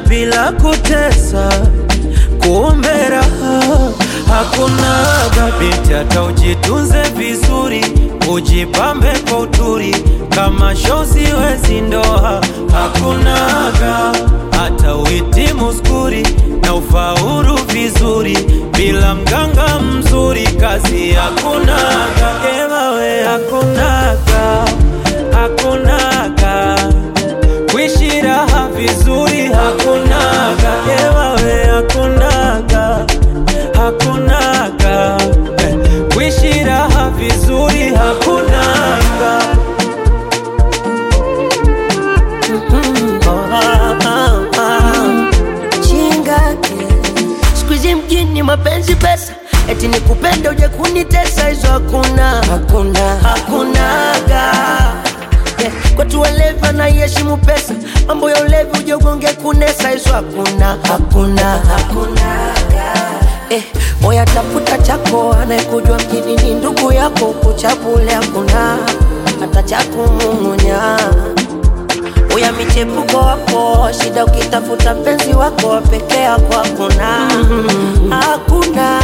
bila kutesa, kumbe raha hakunaga. Binti hata ujitunze vizuri, ujipambe kwa uturi, kama shozi wezi ndoa hakunaga. Hata uhitimu skuri na ufaulu vizuri, bila mganga mzuri kazi hakunaga. Ewawe hakunaga, hakunaga kuishi raha vizuri hakunaga, ewawe hakunaga, hakunaga eh, kuishi raha vizuri hakunaga. Ah, ah, ah. chingake siku hizi mjini mapenzi pesa eti nikupende uje kunitesa hizo hakuna hakuna hakunaga yeah. kwetu walevi anaiheshimu pesa mambo ya ulevi uje ugonge kunesa hizo hakuna hakuna hakunaga Eh, moya tafuta chako anayekujua mjini ni ndugu yako kuchabule hakuna hata cha kumung'unya uya michepuko wako shida ukitafuta mpenzi wako peke yako hakuna hakuna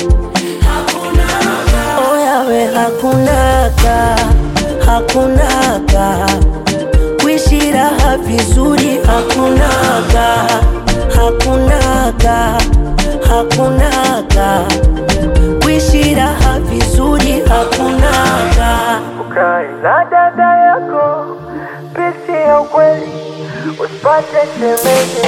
oyawe hakunaga hakunaga kuishi raha vizuri hakunaga hakunaga hakunaga kuishi raha vizuri hakunaga Ukae na dada yako, pisi ya ukweli, usipate shemeji